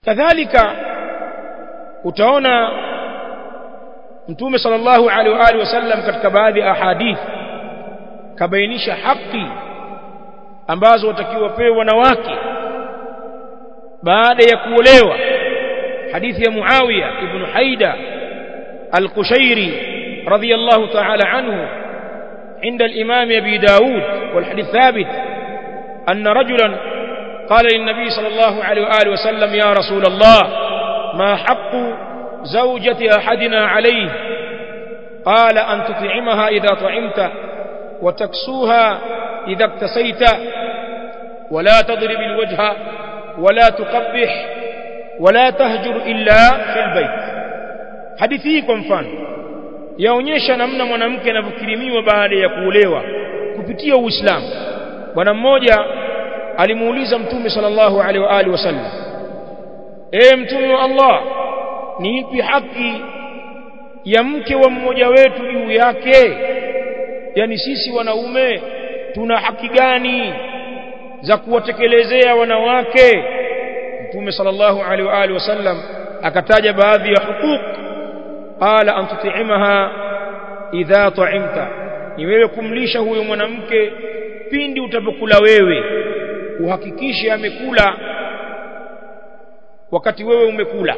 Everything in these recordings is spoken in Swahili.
kadhalika utaona mtume sallallahu alaihi wa alihi wasallam katika baadhi ya ahadith kabainisha haki ambazo watakiwa wapewe wanawake baada ya kuolewa hadithi ya Muawiya ibn Haida al-Qushairi radiyallahu ta'ala anhu عند الإمام أبي داود والحديث ثابت أن رجلا قال للنبي صلى الله عليه وآله وسلم يا رسول الله ما حق زوجة أحدنا عليه قال أن تطعمها إذا طعمت وتكسوها إذا اكتسيت ولا تضرب الوجه ولا تقبح ولا تهجر إلا في البيت hadithi kwa mfano yaonyesha namna mwanamke anavyokirimiwa baada ya kuolewa kupitia Uislamu bwana mmoja alimuuliza mtume sallallahu alaihi wa alihi wasallam e mtume wa Allah ni ipi haki ya mke wa mmoja wetu juu yake yani sisi wanaume tuna haki gani za kuwatekelezea wanawake mtume sallallahu alaihi wa alihi wasallam akataja baadhi ya hukuk qala an tuti'imaha idha ta'imta ni wewe kumlisha huyo mwanamke pindi utapokula wewe uhakikishe amekula wakati wewe umekula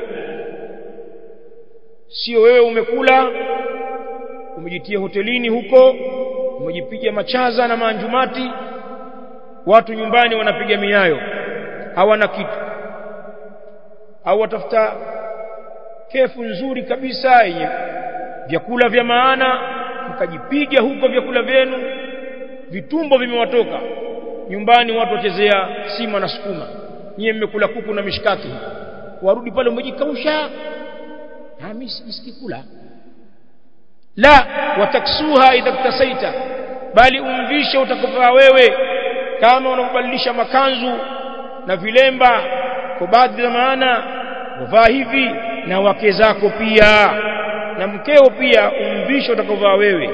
sio wewe umekula umejitia hotelini huko umejipiga machaza na maanjumati watu nyumbani wanapiga miayo hawana kitu au watafuta kefu nzuri kabisa yenye vyakula vya maana mkajipiga huko vyakula vyenu vitumbo vimewatoka nyumbani watu wachezea sima na sukuma nyie mmekula kuku na mishkaki warudi pale umejikausha mimi sikikula la wataksuha idha ktasaita bali umvishe utakavaa wewe kama unabadilisha makanzu na vilemba kwa baadhi ya maana uvaa hivi na wake zako pia na mkeo pia umvishe utakavaa wewe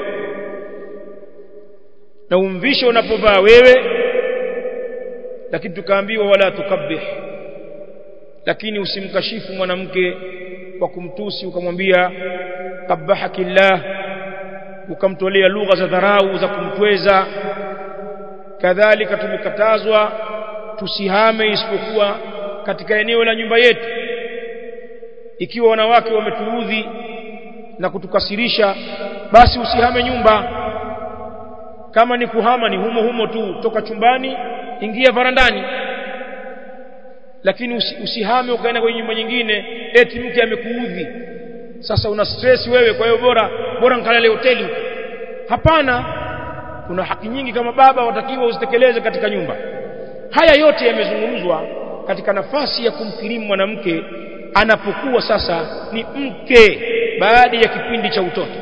na umvishe unapovaa wewe lakini tukaambiwa wala tukabbih lakini usimkashifu mwanamke kwa kumtusi ukamwambia qabbahakillah ukamtolea lugha za dharau za kumtweza kadhalika tumekatazwa tusihame isipokuwa katika eneo la nyumba yetu ikiwa wanawake wametuudhi na kutukasirisha basi usihame nyumba kama ni kuhama ni humo humo tu toka chumbani ingia varandani lakini usi, usihame ukaenda kwenye nyumba nyingine eti mke amekuudhi sasa una stress wewe kwa hiyo bora bora nikalale hoteli hapana kuna haki nyingi kama baba watakiwa uzitekeleze katika nyumba haya yote yamezungumzwa katika nafasi ya kumkirimu mwanamke anapokuwa sasa ni mke baada ya kipindi cha utoto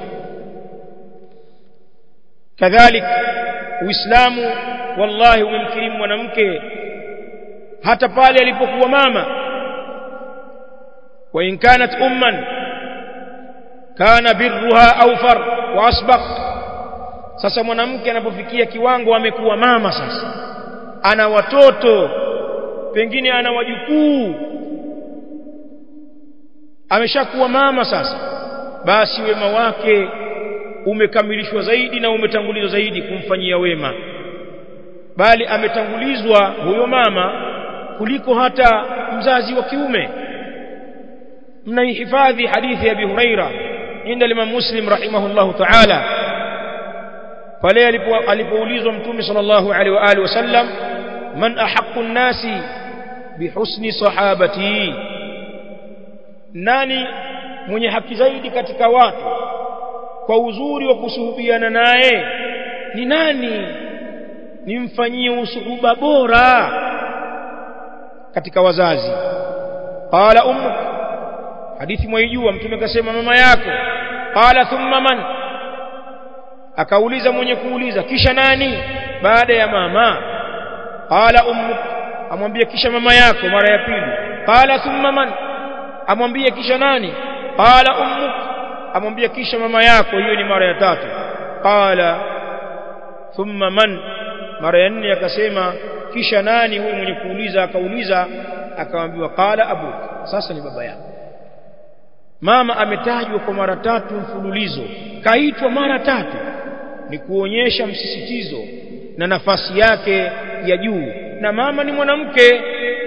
kadhalik uislamu wallahi umemkirimu mwanamke hata pale alipokuwa mama wa in kanat umman kana birruha awfar wa asbaq sasa mwanamke anapofikia kiwango amekuwa mama sasa ana watoto pengine ana wajukuu ameshakuwa mama sasa basi wema wake umekamilishwa zaidi na umetangulizwa zaidi kumfanyia wema bali ametangulizwa huyo mama kuliko hata mzazi wa kiume mnaihifadhi hadithi ya Abi Huraira inda Imam Muslim rahimahullahu ta'ala pale alipoulizwa mtume sallallahu alaihi wa alihi wasallam man ahaqqu an-nasi bihusni sahabati nani mwenye haki zaidi katika watu kwa uzuri wa kusuhubiana naye ni nani nimfanyie usuhuba bora katika wazazi qala ummuk hadithi mwaijua mtume akasema mama yako qala thumma man akauliza mwenye kuuliza kisha nani baada ya mama qala ummuk amwambia kisha mama yako mara ya pili qala thumma man amwambia kisha nani qala ummuk amwambia kisha mama yako hiyo ni mara ya tatu qala thumma man mara ya nne akasema kisha nani huyu mwenye kuuliza akauliza akamwambiwa qala abu sasa ni baba yako mama ametajwa kwa mara tatu mfululizo kaitwa mara tatu ni kuonyesha msisitizo na nafasi yake ya juu na mama ni mwanamke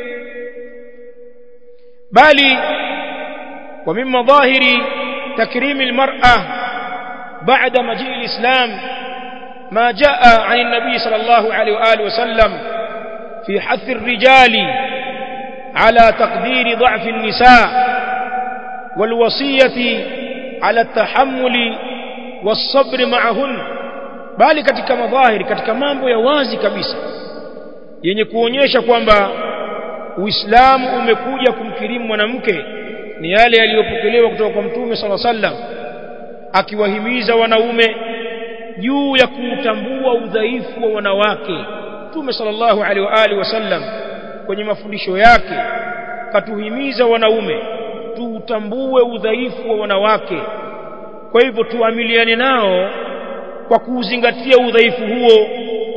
bali wa min madhahiri takrimi almar'a ba'da maji alislam ما جاء عن النبي صلى الله عليه وآله وسلم في حث الرجال على تقدير ضعف النساء والوصية على التحمل والصبر معهن bali katika madhahiri katika mambo ya wazi kabisa yenye kuonyesha kwamba Uislamu umekuja kumkirimu mwanamke ni yale yaliyopokelewa kutoka kwa Mtume sala sallam akiwahimiza wanaume juu ya kutambua udhaifu wa wanawake Mtume sallallahu alaihi wa alihi wasallam kwenye mafundisho yake katuhimiza wanaume tuutambue udhaifu wa wanawake kwa hivyo tuamiliane nao kwa kuuzingatia udhaifu huo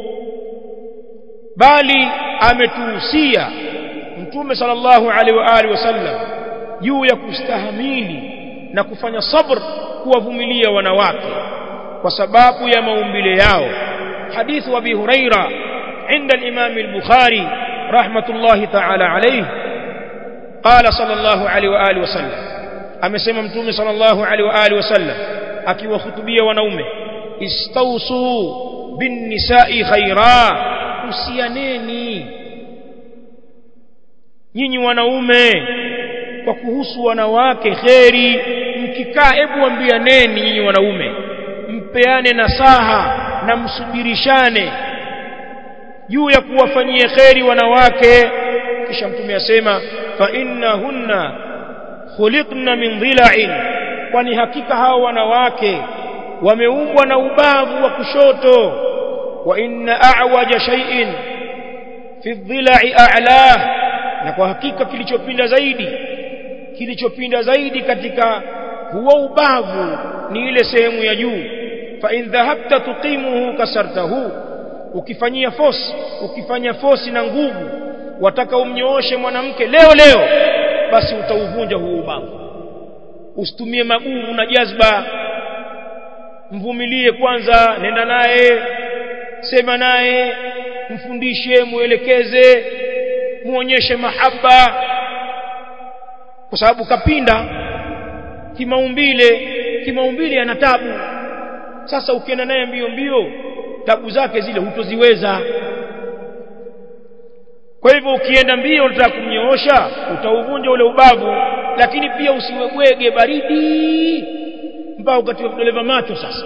bali ametuhusia mtume sallallahu alaihi wa alihi wasallam juu ya kustahamili na kufanya sabr kuwavumilia wanawake kwa sababu ya maumbile yao hadithu abi huraira عند الإمام البخاري رحمة الله تعالى عليه قال صلى الله عليه وآله وسلم أمسيما متومي صلى الله عليه وآله وسلم أكي وخطبية ونومه استوصوا بالنساء خيرا usianeni nyinyi wanaume kwa kuhusu wanawake kheri mkikaa hebu ambianeni nyinyi wanaume mpeane nasaha na msubirishane juu ya kuwafanyia kheri wanawake kisha mtume asema fa innahunna khuliqna min dhila'in kwani hakika hao wanawake wameumbwa na ubavu wa kushoto wa inna a'waja shay'in fi dhila'i a'la na kwa hakika kilichopinda zaidi kilichopinda zaidi katika huo ubavu ni ile sehemu ya juu fa in dhahabta tuqimuhu kasartahu ukifanyia fosi ukifanya fosi na nguvu wataka umnyooshe mwanamke leo leo basi utauvunja huo ubavu usitumie maguvu na jazba mvumilie kwanza nenda naye sema naye mfundishe muelekeze muonyeshe mahaba kwa sababu kapinda kimaumbile kimaumbile ana tabu sasa ukienda naye mbio mbio tabu zake zile hutoziweza kwa hivyo ukienda mbio unataka kumnyoosha utauvunja ule ubavu lakini pia usiwe bwege baridi mpaka ukatiwa vidole vya macho sasa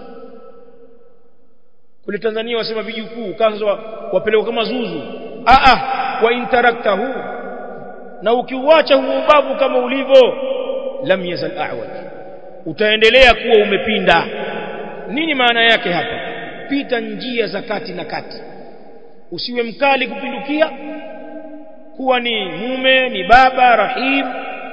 kule Tanzania wasema vijukuu kaanza wapelekwa kama zuzu a a wa interaktahu na ukiuacha huo ubavu kama ulivyo lam yazal a'waj utaendelea kuwa umepinda nini maana yake hapa pita njia za kati na kati usiwe mkali kupindukia kuwa ni mume ni baba rahim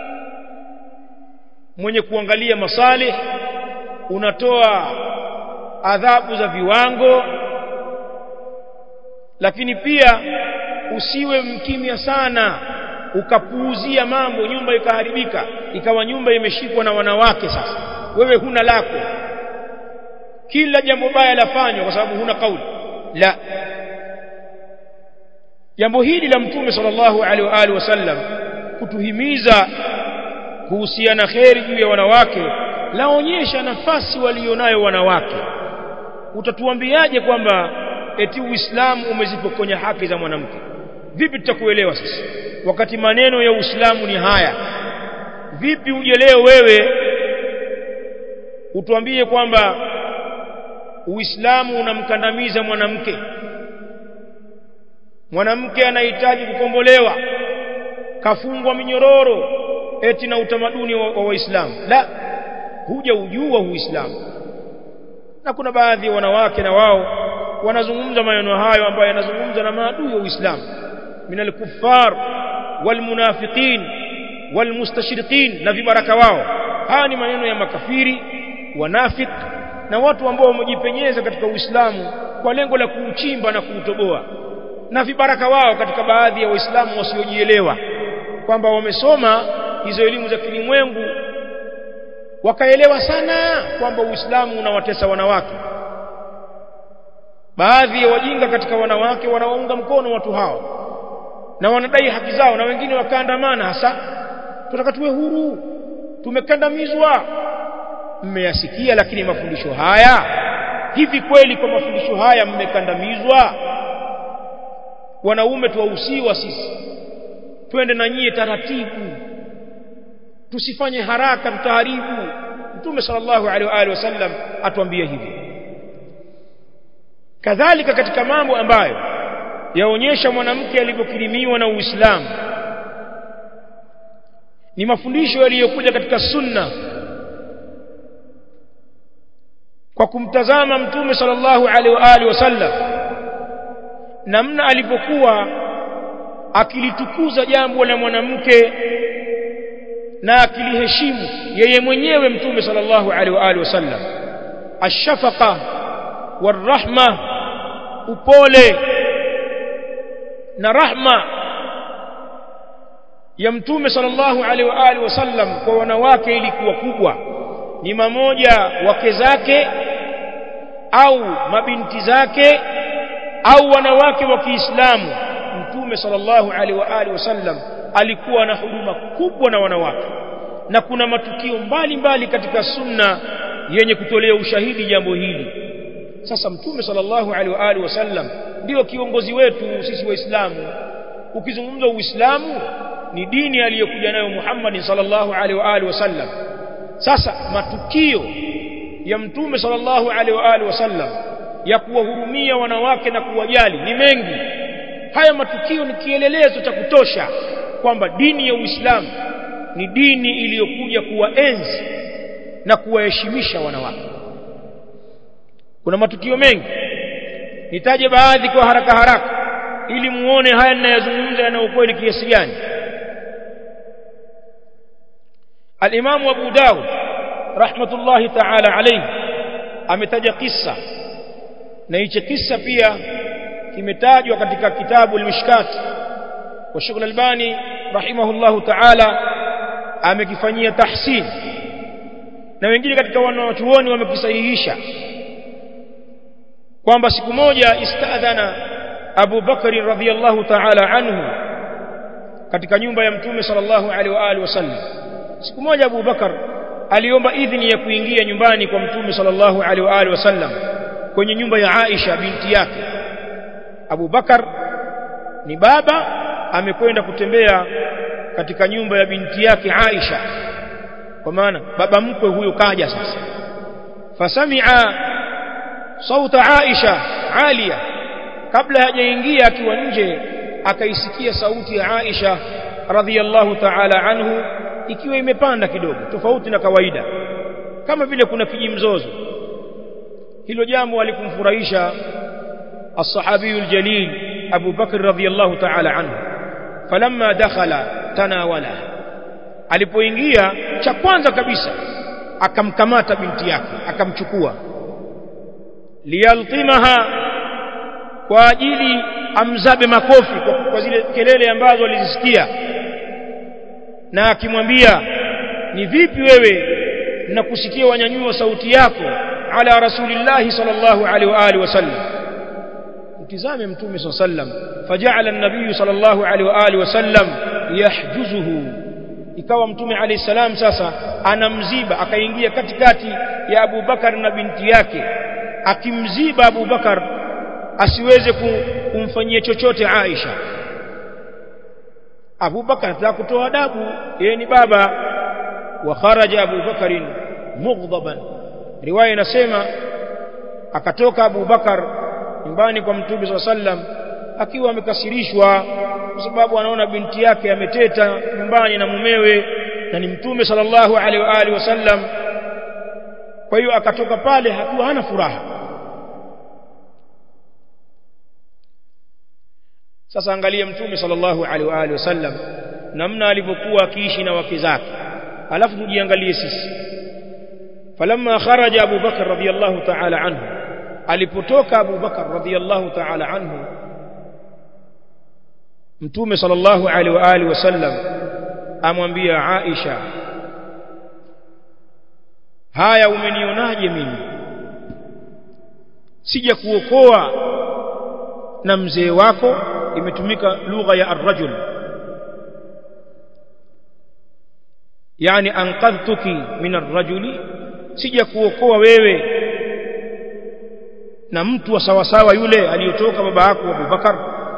mwenye kuangalia masalih unatoa adhabu za viwango lakini pia usiwe mkimya sana ukapuuzia mambo nyumba ikaharibika ikawa nyumba imeshikwa na wanawake sasa wewe huna lako kila jambo baya lafanywa kwa sababu huna kauli la jambo hili la mtume sallallahu alaihi wa alihi wasallam kutuhimiza kuhusiana kheri juu ya wanawake laonyesha nafasi walionayo wanawake utatuambiaje kwamba eti uislamu umezipokonya haki za mwanamke vipi tutakuelewa sasa wakati maneno ya uislamu ni haya vipi uje leo wewe utuambie kwamba uislamu unamkandamiza mwanamke mwanamke anahitaji kukombolewa kafungwa minyororo eti na utamaduni wa waislamu la huja ujua uislamu na kuna baadhi ya wanawake na wao wanazungumza maneno hayo ambayo yanazungumza na maadui wa uislamu min alkuffar walmunafiqin walmustashriqin na vibaraka wao haya ni maneno ya makafiri wanafik na watu ambao wamejipenyeza katika uislamu kwa lengo la kuuchimba na kuutoboa na vibaraka wao katika baadhi ya waislamu wasiojielewa kwamba wamesoma hizo elimu za kilimwengu wakaelewa sana kwamba Uislamu unawatesa wanawake baadhi ya wajinga katika wanawake wanawaunga mkono watu hao na wanadai haki zao na wengine wakaandamana hasa tunataka tuwe huru tumekandamizwa mmeyasikia lakini mafundisho haya hivi kweli kwa mafundisho haya mmekandamizwa wanaume tuwahusiwa sisi twende na nyie taratibu tusifanye haraka tutaharibu mtume sallallahu alaihi wa alihi wasallam atuambia hivi kadhalika katika mambo ambayo yaonyesha mwanamke alivyokirimiwa na Uislamu ni mafundisho yaliyokuja katika sunna kwa kumtazama mtume sallallahu alaihi wa alihi wasallam namna alipokuwa akilitukuza jambo la mwanamke na akiliheshimu yeye mwenyewe mtume sallallahu alaihi wa alihi wasallam ashafaqa warahma upole na rahma ya mtume sallallahu alaihi wa alihi wasallam kwa wanawake ilikuwa kubwa ni mamoja wake zake au mabinti zake au wanawake wa Kiislamu mtume sallallahu alaihi wa alihi wasallam alikuwa na huduma kubwa na wanawake na kuna matukio mbalimbali mbali katika sunna yenye kutolea ushahidi jambo hili sasa mtume sallallahu alaihi wa alihi wasallam ndio kiongozi wetu sisi waislamu ukizungumza uislamu ni dini aliyokuja nayo Muhammad sallallahu alaihi wa alihi wasallam sasa matukio ya mtume sallallahu alaihi wa alihi wasallam ya kuwahurumia wanawake na kuwajali ni mengi haya matukio ni kielelezo cha kutosha kwamba dini ya Uislamu ni dini iliyokuja kuwaenzi na kuwaheshimisha wanawake kuna matukio mengi nitaje baadhi kwa haraka haraka ili muone haya ninayozungumza yana ukweli kiasi gani al-Imam Abu Dawud rahmatullahi ta'ala alayhi ametaja kisa na hicho kisa pia kimetajwa katika kitabu al-Mishkat wa Sheikh al-Albani rahimahullahu ta'ala amekifanyia tahsin na wengine katika wanachuoni wamekisahihisha kwamba siku moja istadhana Abu Bakari radhiyallahu ta'ala anhu katika nyumba ya Mtume sallallahu alaihi wa alihi wasallam siku moja Abu Bakar aliomba idhini ya kuingia nyumbani kwa Mtume sallallahu alaihi wa alihi wasallam kwenye nyumba ya Aisha binti yake Abu Bakar ni baba amekwenda kutembea katika nyumba ya binti yake Aisha kwa maana baba mkwe huyo kaja sasa fasami'a sauta Aisha alia kabla hajaingia akiwa nje akaisikia sauti ya Aisha radhiyallahu ta'ala anhu ikiwa imepanda kidogo tofauti na kawaida kama vile kuna kijimzozo hilo jambo alikumfurahisha الصحابي الجليل أبو بكر رضي الله تعالى عنه فلما دخل تناوله alipoingia cha kwanza kabisa akamkamata binti yake akamchukua liyaltimaha kwa ajili amzabe makofi kwa, kwa zile kelele ambazo alizisikia na akimwambia ni vipi wewe nakusikia wanyanyua sauti yako ala rasulillahi sallallahu alaihi wa alihi wasallam mtizame mtume sallam faja'ala an-nabiy sallallahu alaihi wa alihi wasallam yahjuzuhu ikawa mtume alayhi salam sasa anamziba akaingia katikati ya Abu Bakar na binti yake akimziba Abu Bakar asiweze kumfanyia chochote Aisha Abu Bakar anataka kutoa adabu yeye ni baba wa kharaja Abu Bakar mughdaban riwaya inasema akatoka Abu Bakar nyumbani kwa Mtume SAW sallam akiwa amekasirishwa kwa sababu anaona binti yake ameteta nyumbani na mumewe na ni Mtume sallallahu alaihi wa alihi wasallam kwa hiyo akatoka pale hakuwa hana furaha sasa angalia Mtume sallallahu alaihi wa alihi wasallam namna alivyokuwa akiishi na wake zake alafu tujiangalie sisi falamma kharaja Abu Bakar radhiyallahu ta'ala anhu alipotoka Abu Bakar radhiyallahu ta'ala anhu Mtume sallallahu alaihi wa alihi wasallam amwambia Aisha haya umenionaje mimi sija kuokoa na mzee wako imetumika lugha ya arrajul yani anqadhtuki min arrajuli sija kuokoa wewe na mtu wa sawasawa yule aliyotoka baba yako Abu Bakar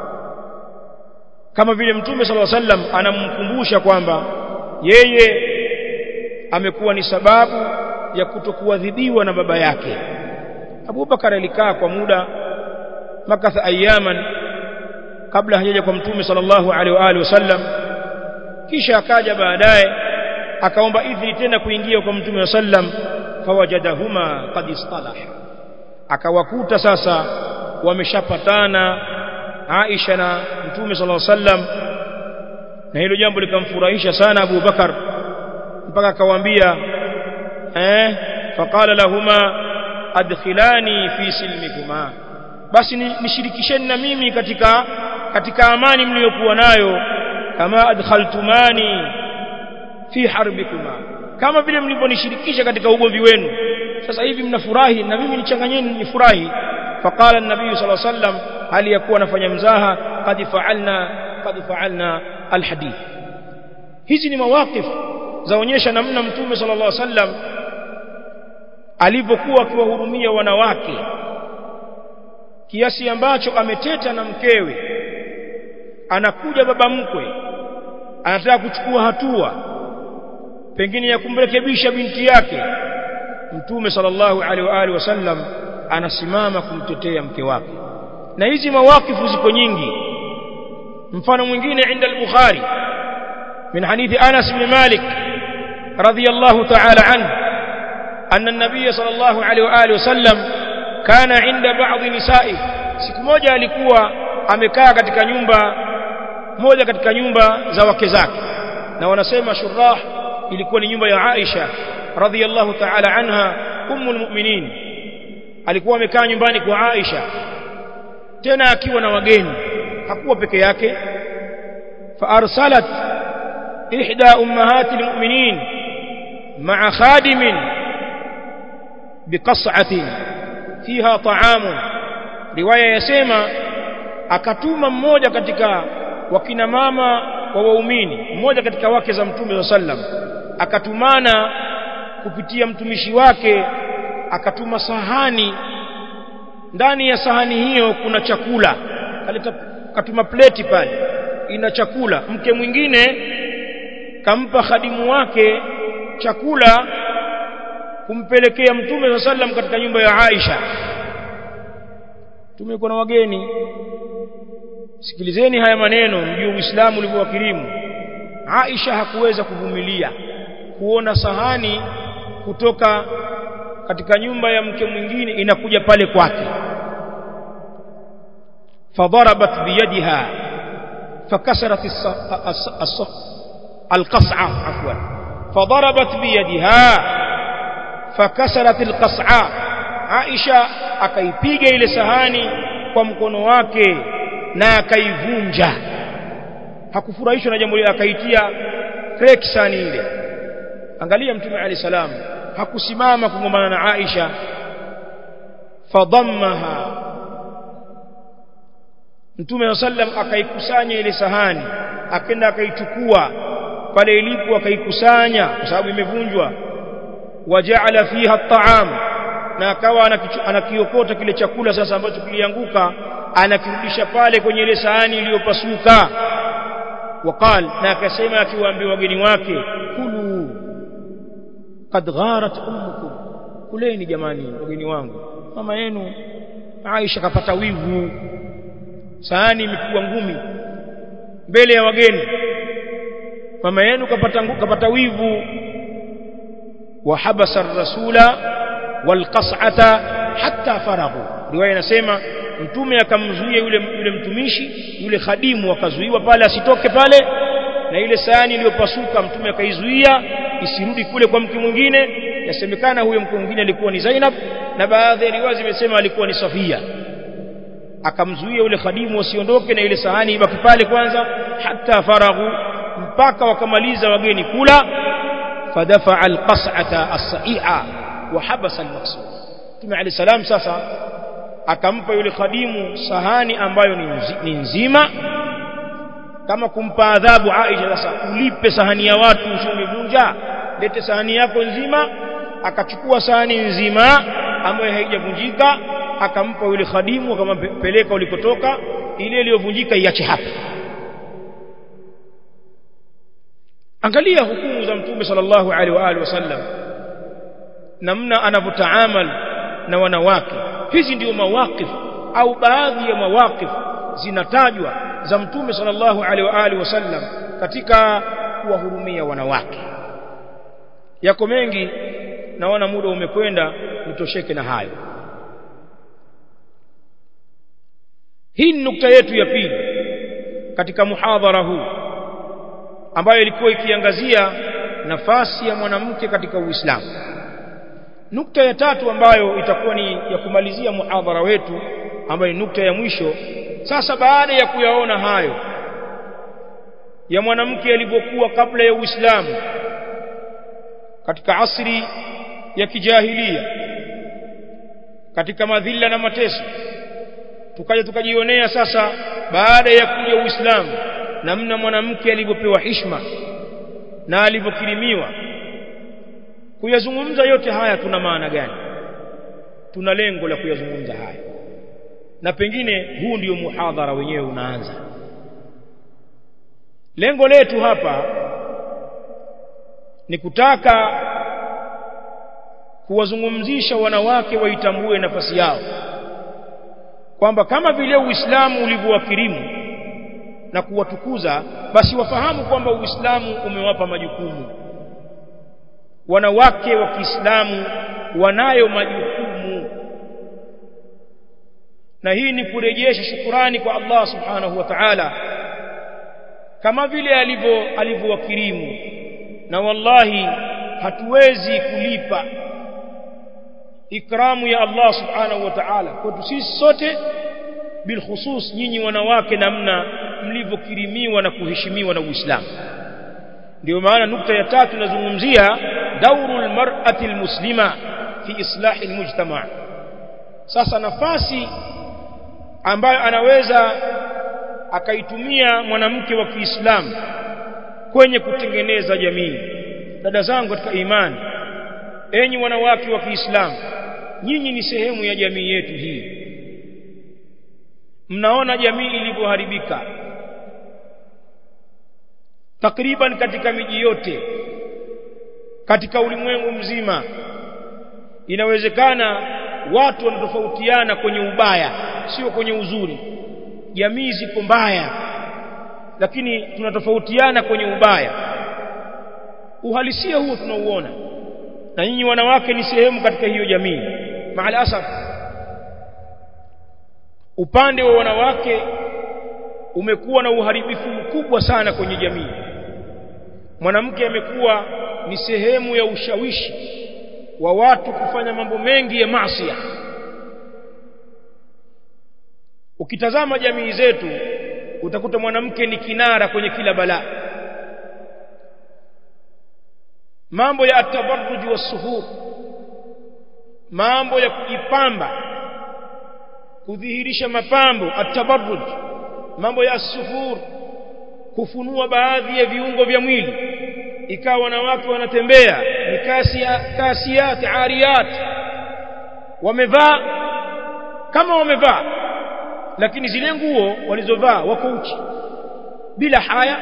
kama vile mtume sallallahu alaihi wasallam anamkumbusha kwamba yeye amekuwa ni sababu ya kutokuadhibiwa na baba yake Abu Bakar alikaa kwa muda makatha ayaman kabla hajaja kwa mtume sallallahu alaihi wa alihi wasallam kisha akaja baadaye akaomba idhini tena kuingia kwa mtume sallam fawajadahuma qad istalaha akawakuta sasa wameshapatana Aisha na mtume sallallahu alaihi wasallam na hilo jambo likamfurahisha sana Abu Bakar mpaka akawaambia eh faqala lahuma adkhilani fi silmikuma basi nishirikisheni na mimi katika katika amani mliyokuwa nayo kama adkhaltumani fi harbikuma kama vile mlivyonishirikisha katika ugomvi wenu sasa hivi mnafurahi na mimi nichanganyeni nifurahi faqala an-nabiy sallallahu alaihi wasallam hali yakuwa anafanya mzaha qad fa'alna qad fa'alna alhadith hizi ni mawaqif zaonyesha namna mtume sallallahu alaihi wasallam alivyokuwa akiwahurumia wanawake kiasi ambacho ameteta na mkewe anakuja baba mkwe anataka kuchukua hatua pengine ya kumrekebisha binti yake mtume sallallahu alaihi wa alihi wasallam anasimama kumtetea mke wake na hizi mawakifu ziko nyingi mfano mwingine inda al-bukhari min hadithi Anas bin Malik radiyallahu ta'ala anhu anna an-nabiy sallallahu alaihi wa alihi wasallam kana inda ba'dhi nisa'i siku moja alikuwa amekaa katika nyumba moja katika nyumba za wake zake na wanasema shurah ilikuwa ni nyumba ya Aisha radhiyallahu ta'ala anha ummul mu'minin alikuwa amekaa nyumbani kwa Aisha tena akiwa na wageni hakuwa peke yake fa arsalat ihda ummahati almu'minin ma'a khadimin biqas'atin fiha ta'amun riwaya yasema akatuma mmoja katika wakina mama wa waumini mmoja katika wake za mtume sallam akatumana kupitia mtumishi wake akatuma sahani ndani ya sahani hiyo kuna chakula kaleta katuma pleti pale ina chakula mke mwingine kampa khadimu wake chakula kumpelekea mtume sallam katika nyumba ya Aisha tumekuwa na wageni sikilizeni haya maneno mjue Uislamu ulivyowakirimu Aisha hakuweza kuvumilia kuona sahani kutoka katika nyumba ya mke mwingine inakuja pale kwake fadarabat biyadiha fakasarat alqas'a afwan fadarabat biyadiha fakasarat alqas'a Aisha akaipiga ile sahani kwa mkono wake na akaivunja hakufurahishwa na jambo lile akaitia kreki sahani ile angalia mtume ali salam hakusimama kugombana na Aisha fadammaha mtume sallam akaikusanya ile sahani akenda akaichukua pale ilipo akaikusanya kwa sababu imevunjwa waja'ala fiha at'am na akawa anakiokota kile chakula sasa ambacho kilianguka anakirudisha pale kwenye ile sahani iliyopasuka waqal na akasema akiwaambia wageni wake kulu qad gharat ummukum kuleni jamani wageni wangu mama yenu Aisha kapata wivu sahani imepigwa ngumi mbele ya wageni mama yenu kapata kapata wivu wa habasa ar-rasula wal qas'ata hatta faraghu riwaya inasema mtume akamzuia yule yule mtumishi yule khadimu akazuiwa pale asitoke pale na ile sahani iliyopasuka mtume akaizuia isirudi kule kwa mke mwingine yasemekana huyo mke mwingine alikuwa ni Zainab na baadhi ya riwaya zimesema alikuwa ni Safia akamzuia yule khadimu asiondoke na ile sahani ibaki pale kwanza hata faraghu mpaka wakamaliza wageni kula fadafa alqas'ata as-sa'i'a wa habasa al-maqsud Mtume Ali salam sasa akampa yule khadimu sahani ambayo ni, nzi, ni nzima kama kumpa adhabu Aisha sasa ulipe sahani ya watu usimevunja lete sahani yako nzima akachukua sahani nzima ambayo haijavunjika akampa yule khadimu akampeleka ulikotoka ile iliyovunjika iache hapa angalia hukumu za mtume sallallahu alaihi wa alihi wasallam namna anavyotaamal na wanawake hizi ndio mawaqif au baadhi ya mawaqif zinatajwa za mtume sallallahu alaihi wa alihi wasallam katika kuwahurumia wanawake yako mengi naona muda umekwenda nitosheke na hayo hii ni nukta yetu ya pili katika muhadhara huu ambayo ilikuwa ikiangazia nafasi ya mwanamke katika Uislamu nukta ya tatu ambayo itakuwa ni ya kumalizia muhadhara wetu ambayo ni nukta ya mwisho sasa baada ya kuyaona hayo ya mwanamke alivyokuwa kabla ya Uislamu katika asri ya kijahilia katika madhila na mateso tukaja tukajionea sasa baada ya kuja Uislamu namna mwanamke alivyopewa heshima na alivyokirimiwa kuyazungumza yote haya tuna maana gani tuna lengo la kuyazungumza haya na pengine huu ndio muhadhara wenyewe unaanza lengo letu hapa ni kutaka kuwazungumzisha wanawake waitambue nafasi yao kwamba kama vile Uislamu ulivyowakirimu na kuwatukuza basi wafahamu kwamba Uislamu umewapa majukumu wanawake wa Kiislamu wanayo majukumu na hii ni kurejesha shukurani kwa Allah subhanahu wa ta'ala kama vile alivyo alivyowakirimu na wallahi hatuwezi kulipa ikramu ya Allah subhanahu wa ta'ala kwetu sisi sote bilkhusus nyinyi wanawake namna mlivyokirimiwa na kuheshimiwa na Uislamu ndio maana nukta ya tatu nazungumzia daurul mar'ati almuslima fi islahi almujtama sasa nafasi ambayo anaweza akaitumia mwanamke wa Kiislamu kwenye kutengeneza jamii dada zangu katika imani enyi wanawake wa Kiislamu nyinyi ni sehemu ya jamii yetu hii mnaona jamii ilivyoharibika takriban katika miji yote katika ulimwengu mzima inawezekana watu wanatofautiana kwenye ubaya sio kwenye uzuri jamii ziko mbaya lakini tunatofautiana kwenye ubaya uhalisia huo tunauona na nyinyi wanawake ni sehemu katika hiyo jamii maal asaf upande wa wanawake umekuwa na uharibifu mkubwa sana kwenye jamii mwanamke amekuwa ni sehemu ya ushawishi wa watu kufanya mambo mengi ya maasi ukitazama jamii zetu utakuta mwanamke ni kinara kwenye kila balaa mambo ya atabarruj wasuhur mambo ya kujipamba kudhihirisha mapambo atabarruj mambo ya asuhur kufunua baadhi ya viungo vya mwili ikawa wanawake wanatembea ni kasia kasiyat ariyat wamevaa kama wamevaa lakini zile nguo walizovaa wako uchi bila haya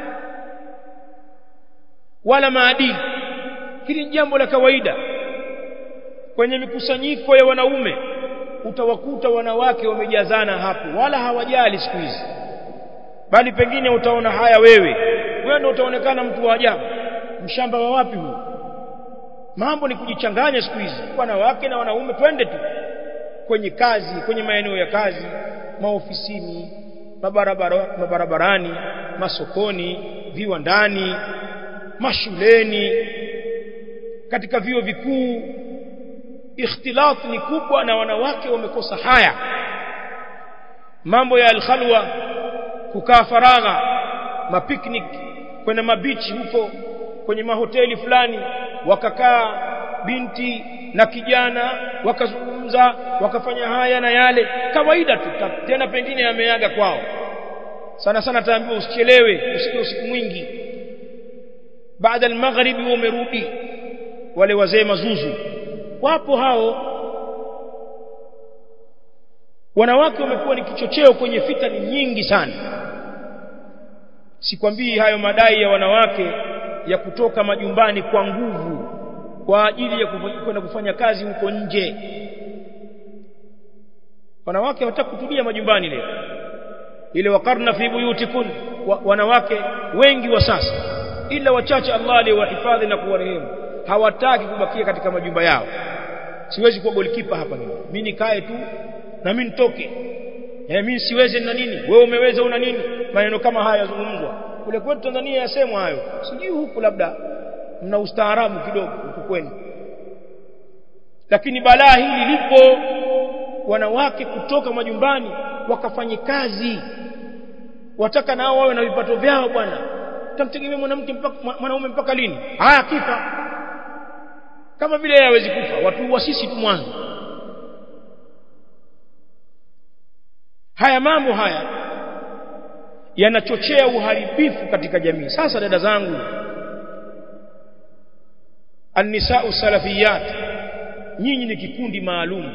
wala maadili hili ni jambo la kawaida kwenye mikusanyiko ya wanaume utawakuta wanawake wamejazana hapo wala hawajali siku hizi bali pengine utaona haya wewe wewe ndio utaonekana mtu wa ajabu mshamba wa wapi huu mambo ni kujichanganya siku hizi wanawake na wanaume twende tu kwenye kazi kwenye maeneo ya kazi maofisini mabarabara, mabarabarani masokoni viwandani mashuleni katika vyuo vikuu ikhtilaf ni kubwa na wanawake wamekosa haya mambo ya alkhalwa kukaa faragha mapiknik kwenda mabichi huko kwenye mahoteli fulani wakakaa binti na kijana wakazungumza wakafanya haya na yale kawaida tu tena pengine ameaga kwao sana sana taambiwa usichelewe usije usiku mwingi baada al-maghribi umerudi wale wazee mazuzu wapo hao wanawake wamekuwa ni kichocheo kwenye fitani nyingi sana sikwambii hayo madai ya wanawake ya kutoka majumbani kwa nguvu kwa ajili ya kwenda kufanya kazi huko nje wanawake hawataka kutulia majumbani leo ile wakarna fi buyutikun wa, wanawake wengi wa sasa ila wachache Allah aliyowahifadhi na kuwarehemu hawataki kubakia katika majumba yao siwezi kuwa golikipa hapa mimi mimi nikae tu na mimi nitoke eh mimi siwezi na nini wewe umeweza una nini maneno kama haya yazungumzwa kule kwetu Tanzania yasemwa hayo sijui huku labda mna ustaarabu kidogo huku kwenu lakini balaa hili lipo wanawake kutoka majumbani wakafanye kazi wataka nao wawe na vipato vyao bwana utamtegemea mwanamke mpaka mwanaume mpaka lini haya kifa kama vile yeye hawezi kufa watu wa sisi tu mwanzo haya mambo haya yanachochea uharibifu katika jamii sasa dada zangu annisau salafiyat nyinyi ni kikundi maalum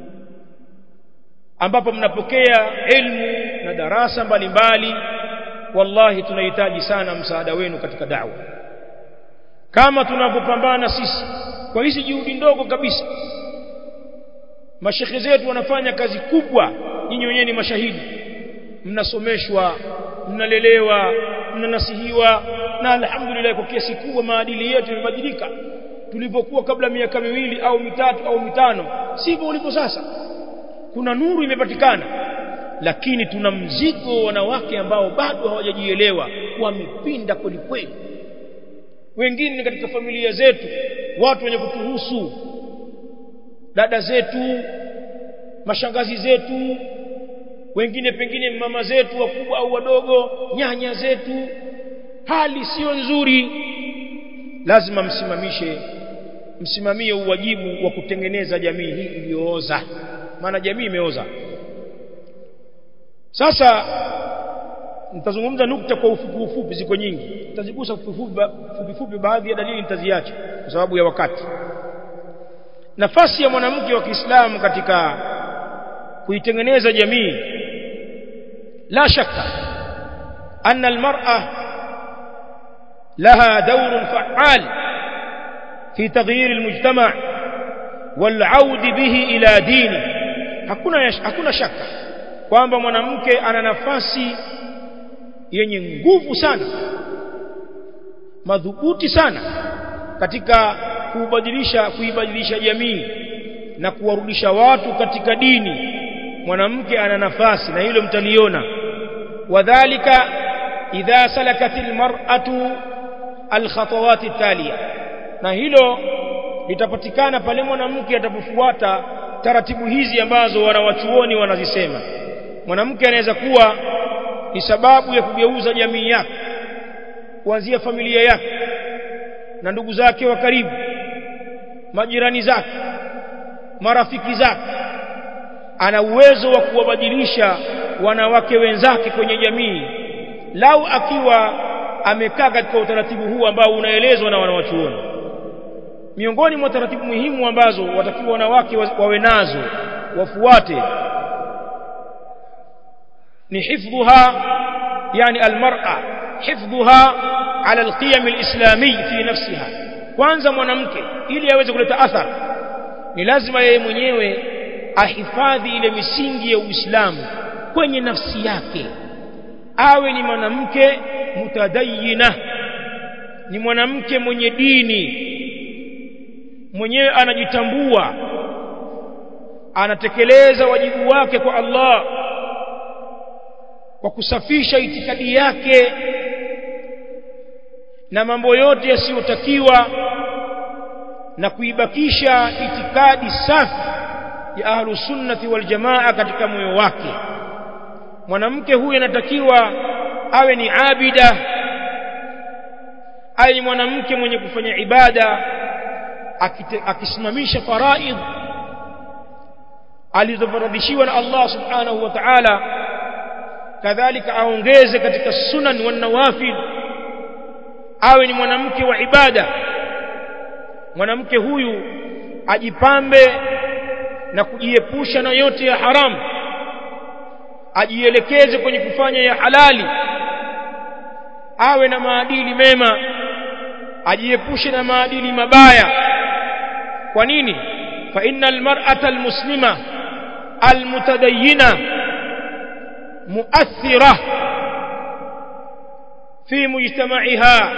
ambapo mnapokea elimu na darasa mbalimbali wallahi tunahitaji sana msaada wenu katika da'wa kama tunapopambana sisi kwa hizi juhudi ndogo kabisa mashekhe zetu wanafanya kazi kubwa nyinyi wenyewe ni mashahidi mnasomeshwa mnalelewa mnanasihiwa na alhamdulillah kwa kiasi kubwa maadili yetu yamebadilika tulipokuwa kabla miaka miwili au mitatu au mitano sivyo ulipo sasa kuna nuru imepatikana lakini tuna mzigo wanawake ambao bado hawajajielewa wamepinda kweli kweli wengine katika familia zetu watu wenye kutuhusu dada zetu mashangazi zetu wengine pengine mama zetu wakubwa au wadogo nyanya zetu hali sio nzuri lazima msimamishe msimamie uwajibu wa kutengeneza jamii hii iliyooza maana jamii imeoza sasa nitazungumza nukta kwa ufupi ufupi ziko nyingi nitazigusa fupi fupi baadhi ya dalili nitaziacha kwa sababu ya wakati nafasi ya mwanamke wa Kiislamu katika kuitengeneza jamii la shaka anna almar'a laha dawr fa'al fi taghyir almujtama' والعود به الى دينه hakuna hakuna shaka kwamba mwanamke ana nafasi yenye nguvu sana madhubuti sana katika kubadilisha kuibadilisha jamii na kuwarudisha watu katika dini mwanamke ana nafasi na hilo mtaliona wadhālika idha salakatil mar'atu alkhatawat taliya na hilo litapatikana pale mwanamke atapofuata taratibu hizi ambazo wanawachuoni wanazisema mwanamke anaweza kuwa ni sababu ya kugeuza jamii yake kuanzia familia yake na ndugu zake wa karibu majirani zake marafiki zake ana uwezo wa kuwabadilisha wanawake wenzake kwenye jamii lau akiwa amekaa katika utaratibu huu ambao unaelezwa na wanawachuoni miongoni mwa taratibu muhimu ambazo watakiwa wanawake wawe nazo wafuate ni hifdhuha yani almar'a hifdhuha ala alqiyam alislami fi nafsiha kwanza mwanamke ili aweze kuleta athari ni lazima yeye mwenyewe ahifadhi ile misingi ya Uislamu kwenye nafsi yake awe ni mwanamke mutadayyina ni mwanamke mwenye dini mwenyewe anajitambua anatekeleza wajibu wake kwa Allah kwa kusafisha itikadi yake na mambo yote yasiyotakiwa na kuibakisha itikadi safi ya ahlu sunnati wal jamaa katika moyo wake mwanamke huyu anatakiwa awe ni abida awe ni mwanamke mwenye kufanya ibada akisimamisha faraidh alizofaradhishiwa na Allah subhanahu wa ta'ala kadhalika aongeze katika sunan wa nawafil awe ni mwanamke wa ibada mwanamke huyu ajipambe na kujiepusha na yote ya haramu ajielekeze kwenye kufanya ya halali awe na maadili mema ajiepushe na maadili mabaya kwa nini fa innal mar'ata almuslima almutadayyina muathira fi mujtama'iha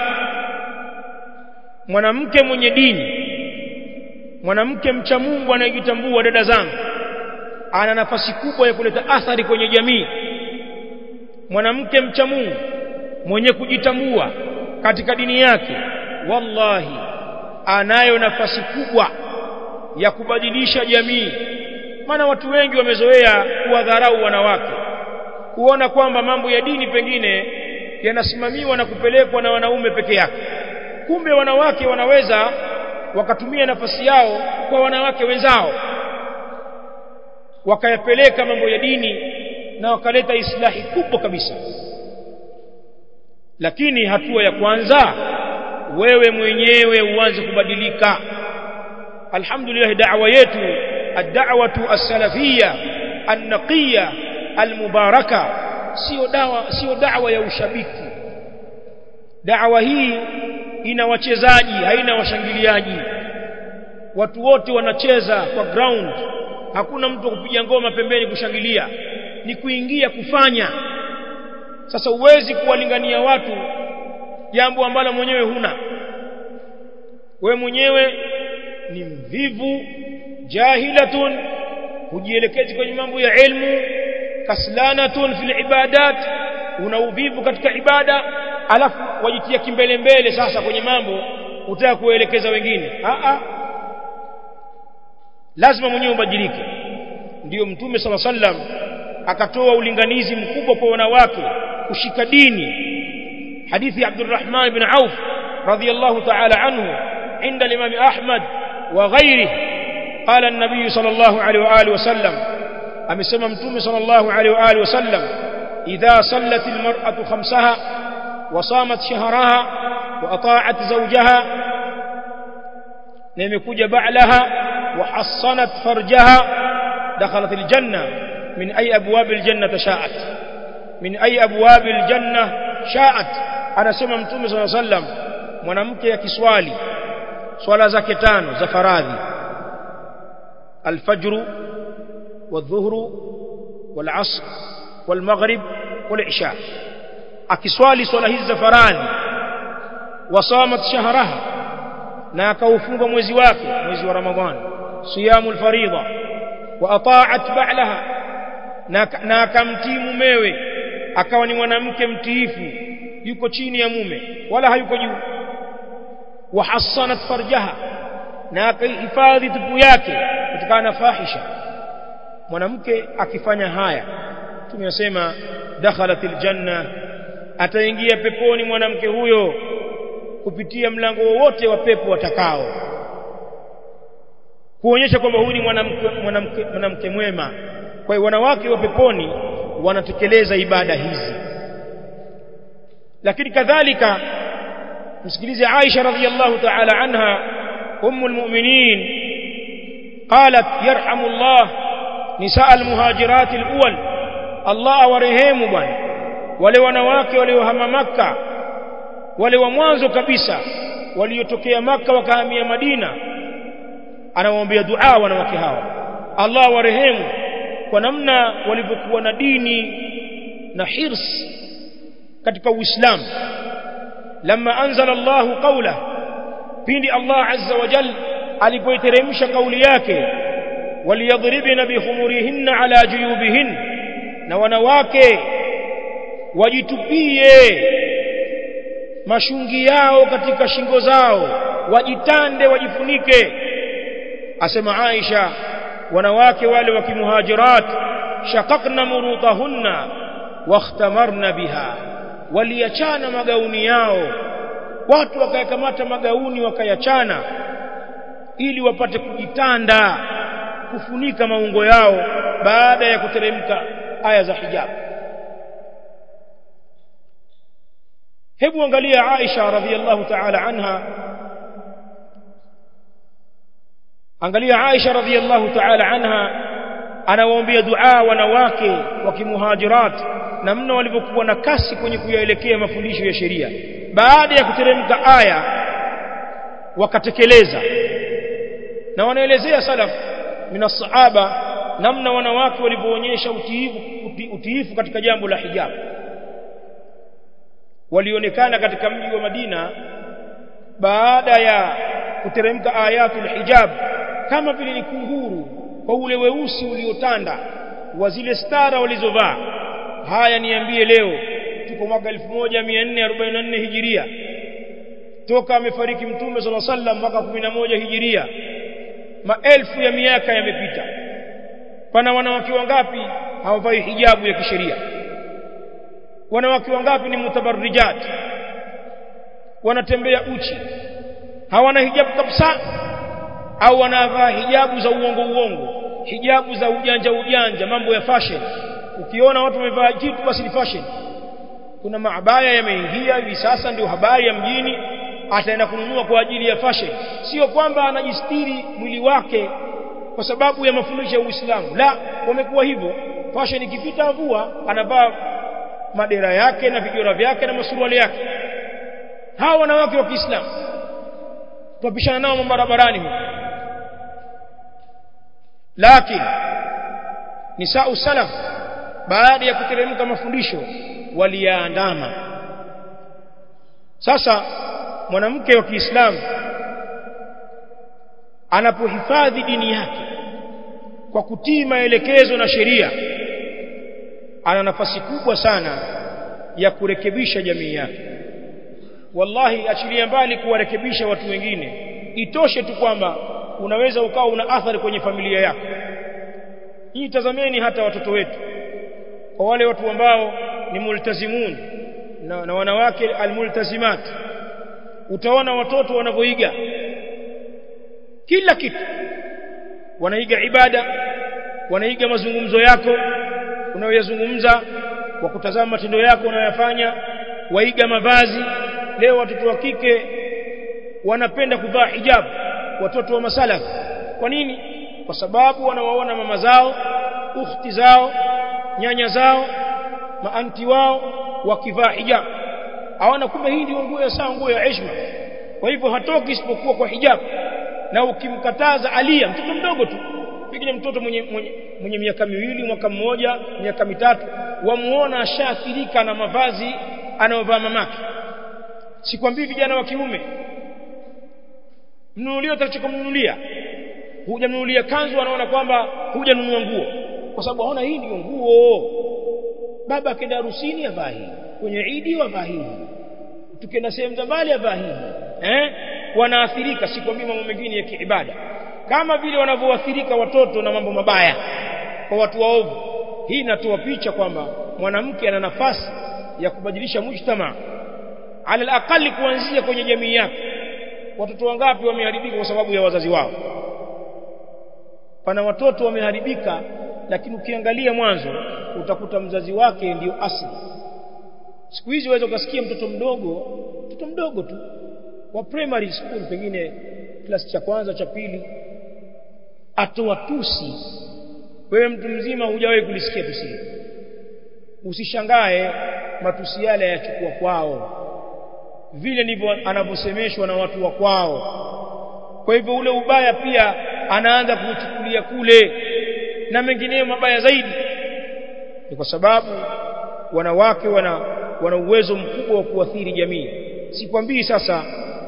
mwanamke mwenye dini mwanamke mcha Mungu anayejitambua dada zangu ana nafasi kubwa ya kuleta athari kwenye jamii mwanamke mcha Mungu mwenye kujitambua katika dini yake wallahi anayo nafasi kubwa ya kubadilisha jamii maana watu wengi wamezoea kuwadharau wanawake kuona kwamba mambo ya dini pengine yanasimamiwa na kupelekwa na wanaume peke yake kumbe wanawake wanaweza wakatumia nafasi yao kwa wanawake wenzao wakayapeleka mambo ya dini na wakaleta islahi kubwa kabisa lakini hatua ya kwanza wewe mwenyewe uanze kubadilika alhamdulillah da'wa yetu ad-da'watu as-salafiyya an-naqiyya al-mubaraka sio dawa sio da'wa ya ushabiki da'wa hii ina wachezaji haina washangiliaji watu wote wanacheza kwa ground hakuna mtu kupiga ngoma pembeni kushangilia ni kuingia kufanya sasa uwezi kuwalingania watu jambo ambalo mwenyewe huna we mwenyewe ni mvivu jahilatun hujielekezi kwenye mambo ya ilmu kaslanatun fil ibadat una uvivu katika ibada alafu wajitia kimbele mbele sasa kwenye mambo utaka kuelekeza wengine a a lazima mwenyewe ubadilike ndiyo mtume sala sallam akatoa ulinganizi mkubwa kwa wanawake kushika dini hadithi ya Abdurrahman ibn Auf radiyallahu ta'ala anhu عند الإمام أحمد وغيره قال النبي صلى الله عليه وآله وسلم أمسما متوم صلى الله عليه وآله وسلم إذا صلت المرأة خمسها وصامت شهرها وأطاعت زوجها نمكوج بعلها وحصنت فرجها دخلت الجنة من أي أبواب الجنة شاءت من أي أبواب الجنة شاءت أنا سمع متوم صلى الله عليه وسلم mwanamke ya kiswali swala zake tano za faradhi alfajru wadhuhru walasr walmaghrib walisha akiswali swala hizi za faradhi wasamat shahraha na akaufunga mwezi wake mwezi wa ramadhani siyamul faridha wa ata'at ba'laha na akamtii mumewe akawa ni mwanamke mtiifu yuko chini ya mume wala hayuko juu وحصنت فرجها na akahifadhi tupu yake kutokana na fahisha mwanamke akifanya haya tumesema dakhalatil janna ataingia peponi mwanamke huyo kupitia mlango wowote wa pepo atakao kuonyesha kwamba huyu ni mwanamke mwanamke mwanamke mwema kwa hiyo wanawake wa peponi wanatekeleza ibada hizi lakini kadhalika msikilize Aisha radhiyallahu ta'ala anha ummu almu'minin qalat yarhamu Allah nisaa almuhajirat alawwal Allah awarehemu bwana wale wanawake waliohama maka wale wa mwanzo kabisa waliotokea maka wakahamia Madina anawaombea dua wanawake hawa Allah awarehemu kwa namna walivyokuwa na dini na hirs katika Uislamu لما أنزل الله قوله pindi Allah azza wa jal alipoiteremsha kauli yake waliyadhribna bikhumurihinna ala juyubihin na wanawake wajitupie mashungi yao katika shingo zao wajitande wajifunike asema Aisha wanawake wale wa kimuhajirat shaqaqna murutahunna wakhtamarna biha waliachana magauni yao watu wakayakamata magauni wakayachana ili wapate kujitanda kufunika maungo yao baada ya kuteremka aya za hijab hebu angalia Aisha radhiallahu ta'ala anha angalia Aisha radhiallahu ta'ala anha anawaombea dua wanawake wa kimuhajirat namna walivyokuwa na kasi kwenye kuyaelekea mafundisho ya sheria baada ya kuteremka aya wakatekeleza na wanaelezea salaf min sahaba namna wanawake walivyoonyesha utiifu utiifu katika jambo la hijab walionekana katika mji wa Madina baada ya kuteremka ayatul hijab kama vile ni kunguru kwa ule weusi uliotanda wa zile stara walizovaa haya niambie leo tuko mwaka 1444 hijiria toka amefariki mtume sala sallam mwaka 11 hijiria maelfu ya miaka yamepita pana wanawake wangapi hawavai hijabu ya kisheria wanawake wangapi ni mutabarrijat wanatembea uchi hawana hijabu kabisa au wanavaa hijabu za uongo uongo hijabu za ujanja ujanja mambo ya fashion ukiona watu wamevaa kitu basi ni fashion kuna maabaya yameingia hivi sasa ndio habari ya mjini ataenda kununua kwa ajili ya fashion sio kwamba anajistiri mwili wake kwa sababu ya mafundisho ya Uislamu la wamekuwa hivyo fashion ikipita avua anavaa madera yake na vijora vyake na masuruali yake hawa wanawake wa Kiislamu tupishana nao barabarani huko lakini nisau salaf baada ya kuteremka mafundisho waliyaandama sasa mwanamke wa Kiislamu anapohifadhi dini yake kwa kutii maelekezo na sheria ana nafasi kubwa sana ya kurekebisha jamii yake wallahi achilia mbali kuwarekebisha watu wengine itoshe tu kwamba unaweza ukawa una athari kwenye familia yako hii tazameni hata watoto wetu kwa wale watu ambao ni multazimun na, na wanawake almultazimat utaona watoto wanavyoiga kila kitu wanaiga ibada wanaiga mazungumzo yako unayoyazungumza kwa kutazama matendo yako unayoyafanya waiga mavazi leo watoto wa kike wanapenda kuvaa hijab watoto wa masalaf kwa nini kwa sababu wanawaona mama zao ukhti zao nyanya zao maanti wao wakivaa hijab hawana kumbe hii ndio nguo ya saa nguo ya heshima kwa hivyo hatoki isipokuwa kwa hijab na ukimkataza alia mtoto mdogo tu pengine mtoto mwenye, mwenye, mwenye miaka miwili mwaka mmoja miaka mitatu wamuona ashaathirika na mavazi anayovaa mamake sikwambii vijana wa kiume mnunulie utakachokumnunulia hujamnunulia kanzu anaona kwamba hujanunua nguo kwa sababu aona hii ndio nguo baba akenda harusini avaa hii kwenye idi avaa hii tukienda sehemu za mbali avaa hii eh wanaathirika sikwambii mambo mengine ya kiibada kama vile wanavyoathirika watoto na mambo mabaya kwa watu waovu hii inatoa picha kwamba mwanamke ana nafasi ya kubadilisha mujtama ala alaqali kuanzia kwenye jamii yake watoto wangapi wameharibika kwa sababu ya wazazi wao pana watoto wameharibika lakini ukiangalia mwanzo utakuta mzazi wake ndiyo asili siku hizi waweza ukasikia mtoto mdogo mtoto mdogo tu wa primary school pengine klasi cha kwanza cha pili atoa tusi wewe mtu mzima hujawahi kulisikia tusi usishangae matusi yale yachukua kwao vile ndivyo anavyosemeshwa na watu wa kwao kwa hivyo ule ubaya pia anaanza kuuchukulia kule na mengineyo mabaya zaidi ni kwa sababu wanawake wana wana uwezo mkubwa wa kuathiri jamii sikwambii sasa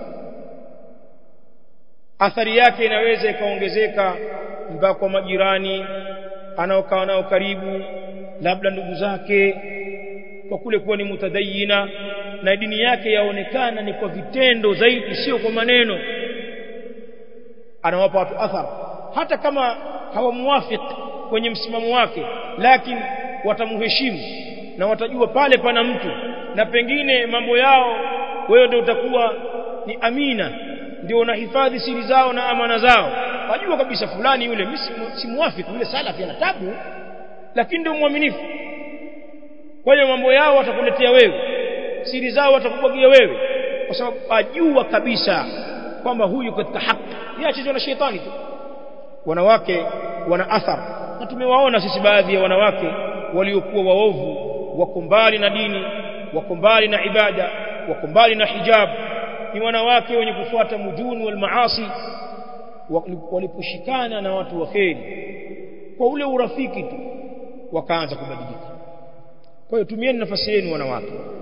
athari yake inaweza ikaongezeka mpaka kwa majirani anaokaa nao karibu labda ndugu zake kwa kule kuwa ni mutadayina na dini yake yaonekana ni kwa vitendo zaidi sio kwa maneno anawapa watu athar hata kama hawamuwafiki kwenye msimamo wake lakini watamheshimu na watajua pale pana mtu na pengine mambo yao wewe ndio utakuwa ni amina ndio wanahifadhi siri zao na amana zao wajua kabisa fulani yule mimi si muafiki yule salafi ana tabu lakini ndio muaminifu kwa hiyo mambo yao watakuletea wewe siri zao watakubwagia wewe kwa sababu ajua kabisa kwamba huyu katika haki yeye achezwa na shetani tu wanawake wana athar na tumewaona sisi baadhi ya wanawake waliokuwa waovu wako mbali na dini wako mbali na ibada wako mbali na hijab ni wanawake wenye kufuata mujuni wal maasi waliposhikana na watu wa kheri kwa ule urafiki tu wakaanza kubadilika kwa hiyo tumieni nafasi yenu wanawake